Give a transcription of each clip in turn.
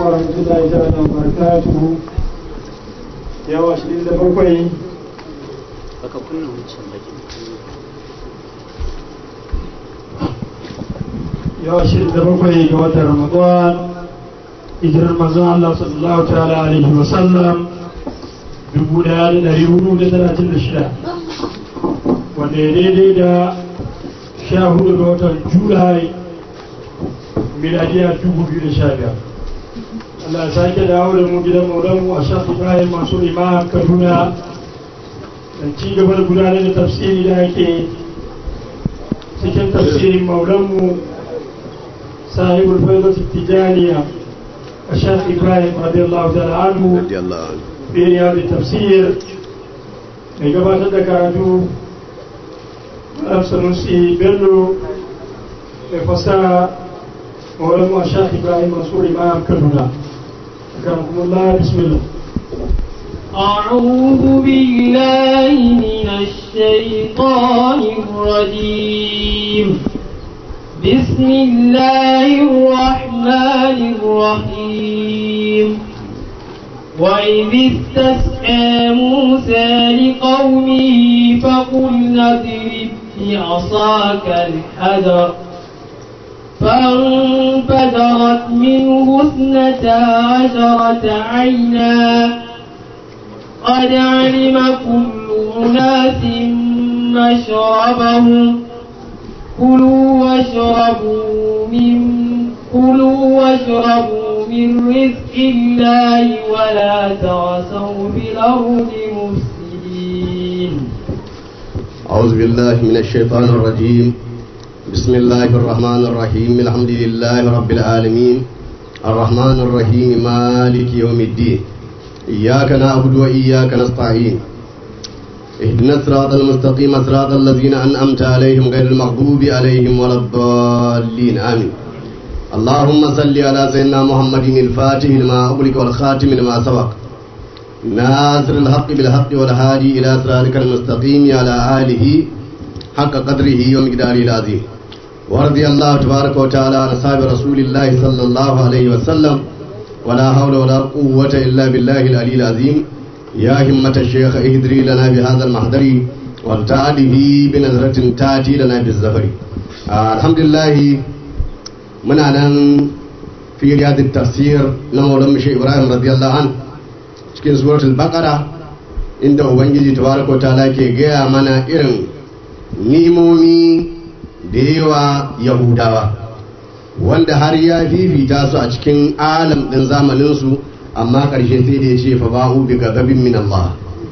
ورحمة الله تعالى وبركاته يا واشرين دبوكي baka kunna wancan bakin yau ashirin da bakwai ga watan ramadan hijirar manzon Allah sallallahu ta'ala alaihi wa sallam dubu daya da dari hudu da talatin da shida wanda ya daidai da sha hudu ga watan julai miladiya dubu biyu da sha biyar Allah ya sake dawo da mu gidan maulanmu a shafi ibrahim masu imam kaduna don ci gaba da gudanar da tafsiri da ake cikin tafsirin maulanmu صاحب الفيضة التجانية الشيخ إبراهيم رضي الله تعالى عنه رضي الله عنه في رياض التفسير mai gabatar da karatu Malam Sanusi Bello mai fasaha Maulana Shah Ibrahim Mansur Imam Kaduna. Akramakumullah bismillah. أعوذ بالله من الشيطان الرجيم بسم الله الرحمن الرحيم وإذ استسقى موسى لقومه فقلنا اضرب بعصاك الحجر فانفجرت منه اثنتا عشرة عينا قد علم كل أناس مشربهم كلوا واشربوا من كلوا واشربوا من رزق الله ولا تعثوا في الأرض مفسدين أعوذ بالله من الشيطان الرجيم بسم الله الرحمن الرحيم الحمد لله رب العالمين الرحمن الرحيم مالك يوم الدين إياك نعبد وإياك نستعين اهدنا الصراط المستقيم صراط الذين أنعمت عليهم غير المغضوب عليهم ولا الضالين آمين اللهم صل على سيدنا محمد الفاتح لما أغلق والخاتم لما سبق ناصر الحق بالحق والهادي إلى صراطك المستقيم على آله حق قدره ومقداره العظيم ورضي الله تبارك وتعالى عن أصحاب رسول الله صلى الله عليه وسلم ولا حول ولا قوة إلا بالله العلي العظيم يا همة الشيخ اهدري لنا بهذا المحضر وارتعده بنظرة تاتي لنا بالزفر آه الحمد لله من أن في رياض التفسير نمو شيخ إبراهيم رضي الله عنه cikin suratul baqara inda ubangiji tabaraka ta'ala ke gaya mana irin nimomi da yawa yahudawa wanda har ya fifita su a cikin alam din zamaninsu amma ƙarshe sai da ya ce fa ba'u bi gabin min Allah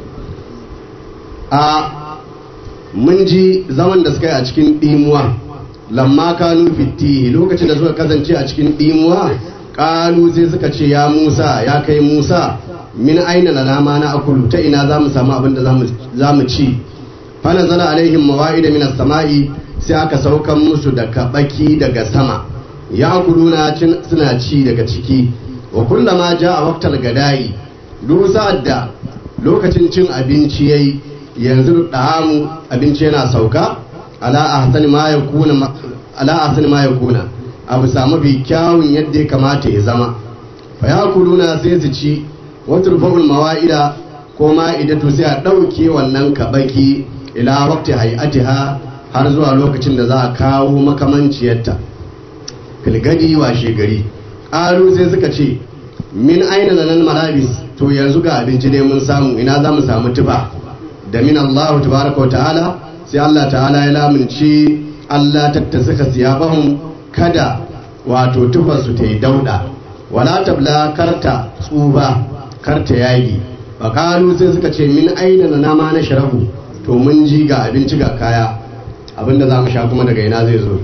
a mun ji zaman da suka yi a cikin dimuwa lamma kanu fitihi lokacin da suka kasance a cikin dimuwa kalu sai suka ce ya Musa ya kai Musa min aina lana ma na akulu ta ina za mu samu abin da za mu ci fa nazala alaihim mawa'ida min as-sama'i sai aka saukan musu da kabaki daga sama ya kuluna suna ci daga ciki wa kullama a waqtal gadai duk sa'ad da lokacin cin abinci yayi yanzu da'amu abinci yana sauka ala ahsani ma yakuna ala ahsani ma yakuna abu samu bi kyawun yadda ya kamata ya zama fa yakuluna sai su ci wata rufa'ul mawa'ida ko ma'idatu sai a ɗauke wannan kabaki ila waqti hay'atiha har zuwa lokacin da za a kawo makamanciyarta filgadi washe gari ƙaru sai suka ce min aina nan malabis to yanzu ga abinci ne mun samu ina za mu samu tufa da min Allah tabaraka ta'ala sai Allah ta'ala ya lamunci Allah tattasuka siyabahum kada wato tufarsu ta yi dauda wala tabla karta tsuba karta yagi bakalu sai suka ce min aina na nama na sharabu to mun ji ga abinci ga kaya abinda za mu sha kuma daga ina zai zo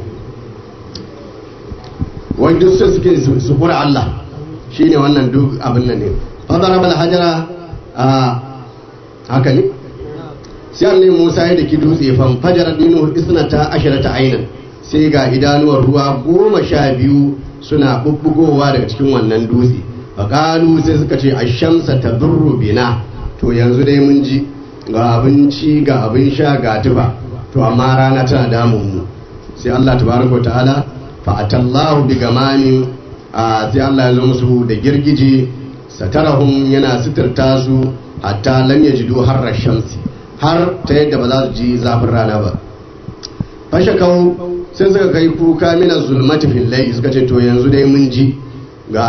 wai duk su suke su kura Allah shine wannan duk abin nan ne fadara bal hajara a haka ne sai annabi Musa ya daki dutse fan fajara dinu isnata asharata ainan sai ga idanuwar ruwa goma sha biyu suna bubbugowa daga cikin wannan dutse faƙalu sai suka ce ashamsa ta bina to yanzu dai mun ji ga abinci ga abin sha ga tufa to amma rana tana damun mu sai Allah tabaraka ta'ala fa atallahu bi gamamin a sai Allah ya zo musu da girgije satarahum yana sitirta su hatta lam yajidu harra shamsi har ta yadda ba za su ji zafin rana ba fashe kawo sai suka kai kuka mina zulmati fil layli suka ce to yanzu dai mun ji